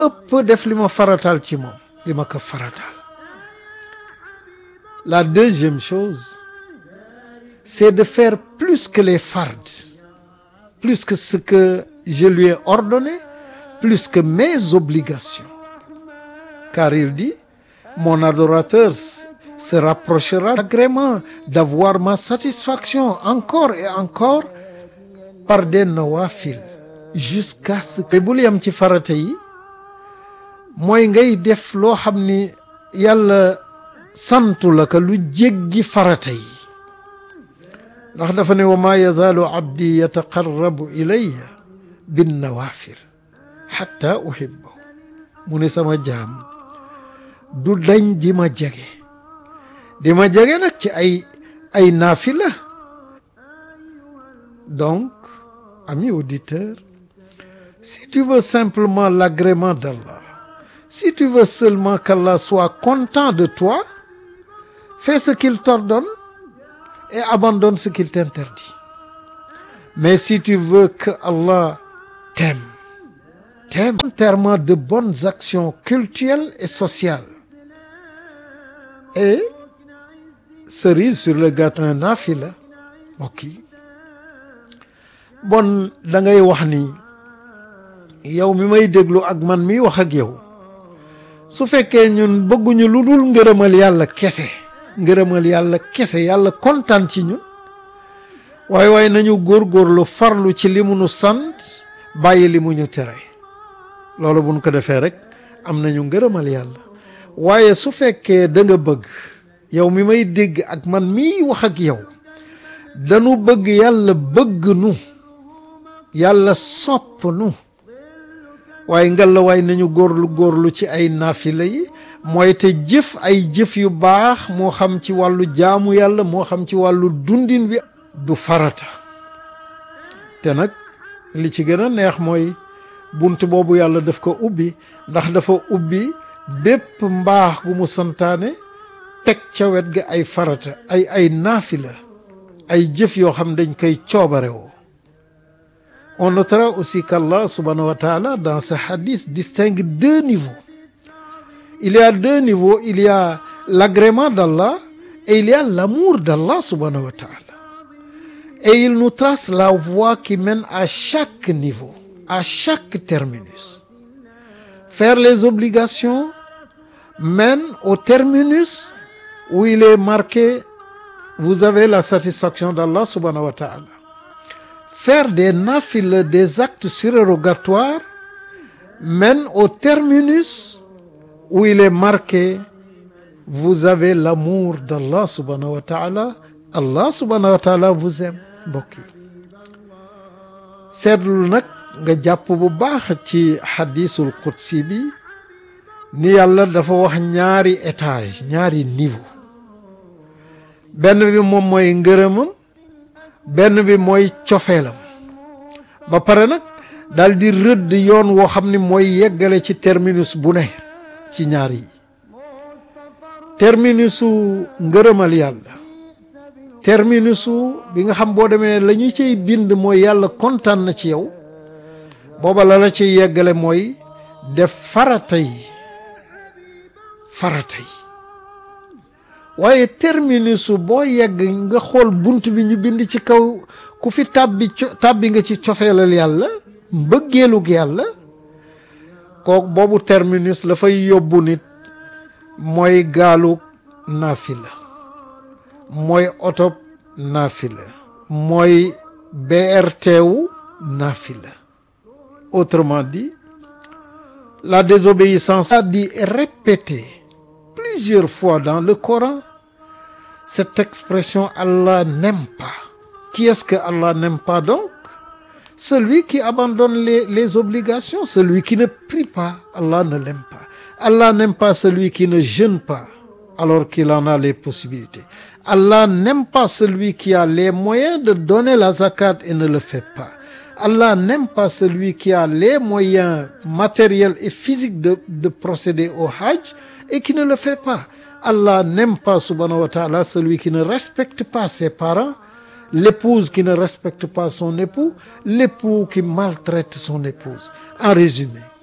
ëpp def li ma farataal ci moom li ma ko farataal la deuxième chose c'est de faire plus que les fards plus que ce que je lui ai ordonné plus que mes obligations car il dit mon adorateur se rapprochera d'agrément d'avoir ma satisfaction encore et encore par des nawafil jusqu'à ce que bul yam ci farata yi mooy ngay def loo xam ni yàlla santu la ka lu jéggi farata yi ndax dafa ne wa ma yazaalu abdi yataqarrabu ilayya bin nawafil xatta uhibbahu mu ne sama jaam du dañ di ma jege di ma jege nag ci ay ay naafila donc ami auditeur si tu veux simplement l'agrément d'Allah si tu veux seulement qu'Allah soit content de toi fais ce qu'il t'ordonne et abandonne ce qu'il t'interdit mais si tu veux que Allah t'aime t'aime volontairement de bonnes actions cultuelles et sociales et cerise sur le gâteau un naafila mbokk yi bon da ngay wax ni yow mi may déglu ak man mi wax ak yow su fekkee ñun bëgguñu lu dul ngërëmal yàlla kese ngërëmal yàlla kese yàlla kontaan ci ñun waaye waaye nañu góorgóorlu farlu ci li mu nu sant bàyyi li mu ñu tere loolu buñ ko defee rek am nañu ngërëmal yàlla waaye su fekkee da nga bëgg yow mi may dégg ak man miy wax ak yow dañu bëgg yàlla bëgg nu yàlla sopp nu waaye ngal la waaye nañu góorlu góorlu ci ay naafila yi mooy te jëf ay jëf yu baax moo xam ci wàllu jaamu yàlla moo xam ci wàllu dundin wi du farata te nag li ci gën a neex mooy bunt boobu yàlla daf ko ubbi ndax dafa ubbi bépp mbaax gu mu santaane teg ca wet ga ay farata ay ay naafila ay jëf yoo xam dañ koy coobarewoo on notera aussi qu'Allah subhanahu wa ta'ala dans ce hadith distingue deux niveaux il y a deux niveaux il y a l'agrément d'Allah et il y a l'amour d'Allah subhanahu wa ta'ala et il nous trace la voie qui mène à chaque niveau à chaque terminus faire les obligations mène au terminus où il est marqué vous avez la satisfaction d'Allah subhanahu wa ta'ala faire des nafiles des actes surérogatoires mène au terminus où il est marqué vous avez l'amour d'Allah subhanahu wa ta'ala Allah subhanahu wa ta'ala vous aime mbokk yi seetlu nag nga jàpp bu baax ci xadisul qudsi bi ni yàlla dafa wax ñaari étage ñaari niveau benn bi moom mooy ngërëmam benn bi mooy cofeelam ba pare nag daal di rëdd yoon woo xam ni mooy yeggale ci terminus bu ne ci ñaar yi terminusu ngërëmal yàlla terminusu bi nga xam boo demee la ñu ciy bind mooy yàlla kontaan na ci yow booba la la ciy yeggale mooy def farata yi farata yi waaye terminusu boo yegg nga xool bunt bi ñu bind ci kaw ku fi tàbbi tàbbi nga ci cofeelal yàlla mbëggeelug yàlla kook boobu terminus la fay yóbbu nit mooy gaalu naafila mooy oto naafila mooy BRT wu naafila autrement dit la désobéissance a dit répéter plusieurs fois dans le Coran cette expression Allah n'aime pas qui est-ce que Allah n'aime pas donc celui qui abandonne les les obligations celui qui ne prie pas Allah ne l'aime pas Allah n'aime pas celui qui ne jeûne pas alors qu'il en a les possibilités Allah n'aime pas celui qui a les moyens de donner la zakat et ne le fait pas Allah n'aime pas celui qui a les moyens matériels et physiques de de procéder au hajj et qui ne le fait pas Allah n'aime pas subhanahu wa ta'ala celui qui ne respecte pas ses parents l'épouse qui ne respecte pas son époux l'époux qui maltraite son épouse en résumé